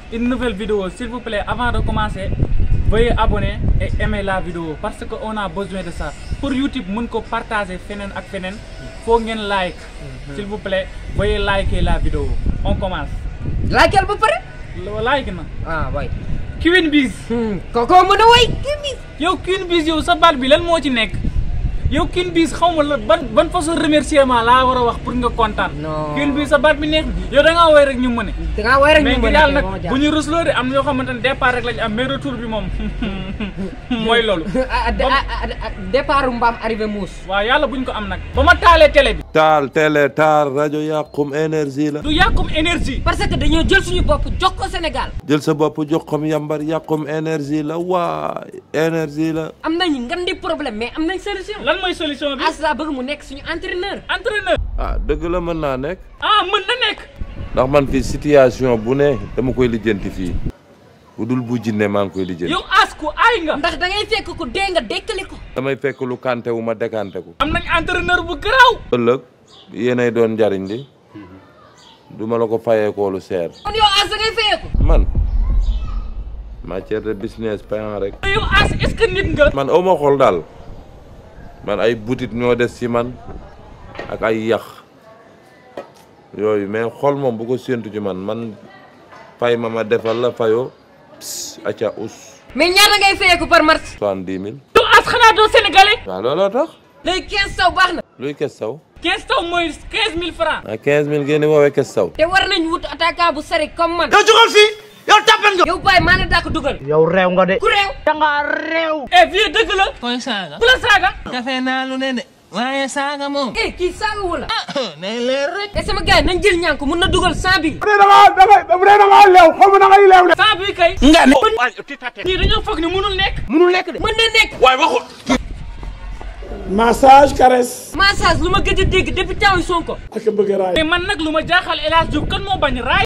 une nouvelle vidéo s'il vous plaît avant de commencer veuillez abonner et aimer la vidéo parce que on a besoin de ça pour YouTube mën ko partager feneen ak feneen faut ngeen like s'il vous plaît veuillez liker la vidéo on commence laajal ba pare. Lo- like na ah waay. Queen Biz kooku mën a way kii bi. yow Queen Biz yow sa baat bi lan moo ci nekk yow Queen Biz xaw ma la ban ban façon remerciement laa war a wax pour nga kontaan Non. Queen Biz sa baat bi nekk yow da ngaa woy rek ñu mëne da ngaa way rek mais ñu ngi mën a daal kii ba nag ma bu ñu rusloo de am na yoo xamante ne départ rek lañu am mais retour bi moom mooy loolu départ mbaam arrivé muus. waaw yàlla buñ ko am nag ba ma taalee télé bi taal télé taal rajo yàqum énergie la du yàqum énergie parce que dañoo jël suñu bopp jox ko Sénégal. jël sa bopp jox kom yambar yàqum énergie la waay énergie la am nañ ngan di problème mais am nañ solution. lan mooy solution bi As laa bëgg mu nekk suñu entraîneur. entraîneur ah dëgg la mën naa nekk ah mën na nekk ndax man fii situation bu ne dama koy lijjanti fii bu dul bu jinne maa ngi koy lijjanti yow as ku aay nga ndax da ngay fekk ku dee nga dekkali ko. damay fekk lu kante wu ma dekante ko am nañ entraîneur bu garaaw ëllëg yéenay doon njariñ li duma la ko fayeekoo lu seer kon yow As da ngay fayeeku. man matière de business payant rek yow as est-ce que nit nga man awma xol daal man ay butit ñoo des ci man ak ay yax yooyu mais xol moom bu ko séentu ci man man fay ma ma defal la fayoo ps acca us mais ñaata ngay fayeeku par match. soixante-dix mille yow as xanaa doo sénégalais waaw looloo tax léegi 15 saw baax na. luy kes saw 15 taw mooy 15000 francs ah quinze mille ngeen di woowee kes saw te war nañ wut attaquant bu sari comme man. yow jógal fii yow tàppal nga. yow Baye maa ne daa ko dugal. yow réew nga de. ku réew. da ngaa réew. eh vieux dëgg la koy saaga ku la saaga kafe naa lu ne de waaye saaga moom eh kii saaga wu la. nay leer rek te sama gars yi nañ jël ñànk mun na dugal 100 bi. bu dee da ngaa da ngay bu dee da ngaa leew xaw ma da ngay leew de. saa bi kay nga ne. ñii dañoo foog ne mënul nekk munul nekk de. mën na nekk. massage caresse massage lu ma gëj a dégg depuis temps yu Sonko. ak bëgg raay mais man nag lu ma jaaxal El Hadj Diouf kan moo bañ raay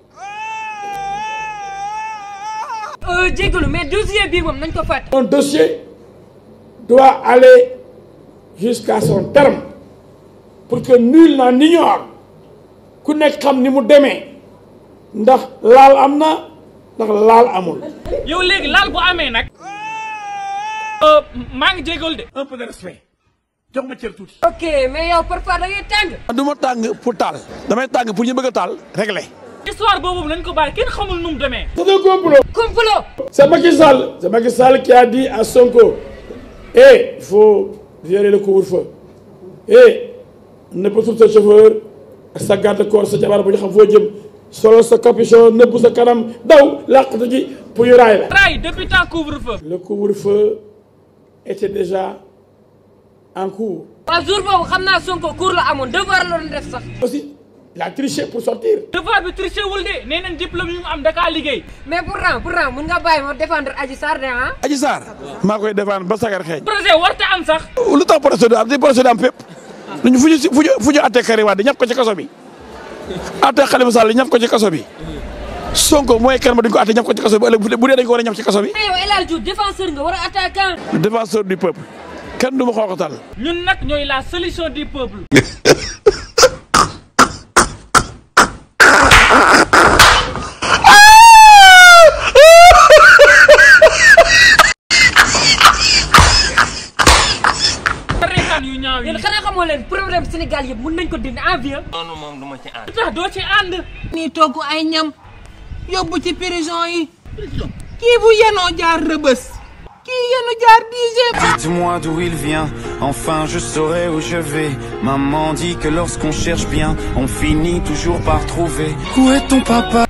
euh jégalu mais dossier bii moom nañ ko fàtte. un dossier doit aller jusqu'à son terme pour que nul n'en ignore ku nekk xam ni mu demee ndax laal am na ndax laal amul yow léegi laal bu amee nag euh, maa ngi jégalu de un peu de respect. jox ma cër tuuti. ok mais yow parfois da ngay tàng. du ma tàng pour taal. damay tàng pour ñu bëgg a taal. réglé. histoire boobu nañ ko bàyyi kenn xamul nu mu demee c'est un complot complot. c'est Macky Sall c'est Macky Sall qui a dit à Sonko eh il faut violer le couvre-feu eh nëbb sur sa chauffeur ak sa garde corps sa jabar bu ñu xam foo jëm solo sa capuchon nëbb sa kanam daw làqatu ji pour ñu raay la raay depuis temps couvre-feu le couvre-feu était déjà en cours waaw jour boobu xam naa Sonko cours la amoon devoir la doon def sax. aussi il a triché pour sortir devoir bi triché wul de nee nañ diplôme yi mu am dakaa liggéey mais pourtant pourtant mun nga bàyyi ma défendre Adji Sarr de ah. Adji Sarr. maa koy défendre ba sagar xeeñ. projet warta am sax lu tax procédure am di procédure am fépp. ñu fu ñu si fu ñu fu ñu attee Karim Wade ñaf ko ci kaso bi. attee Khalifa Sall ñaf ko ci kaso bi. Sonko mooy kenn ma duñ ko attee ñaf ko ci kaso bi ëllëg bu dee bu dee dañ ko war a ñaf ci kaso bi. mais yow El Hadj Diouf défenseur nga war a attaquant. défenseur du peuple. kenn du ma xooxatal. ñun nag ñooy la solution du peuple reetaan yu ñaaw yi yéen xanaa xamoo leen problème Sénégal yëpp mun nañ ko dindi en vieux. noonu moom du ma ci ànd lu tax doo ci ànd nii togg ay ñam yóbbu ci prison yi kii bu yenoo jaar rëbës kii yenu jaar dixième Dites-moi d'où il vient, enfin je saurai où je vais. Maman dit que lorsqu'on cherche bien, on finit toujours par trouver. Où est ton papa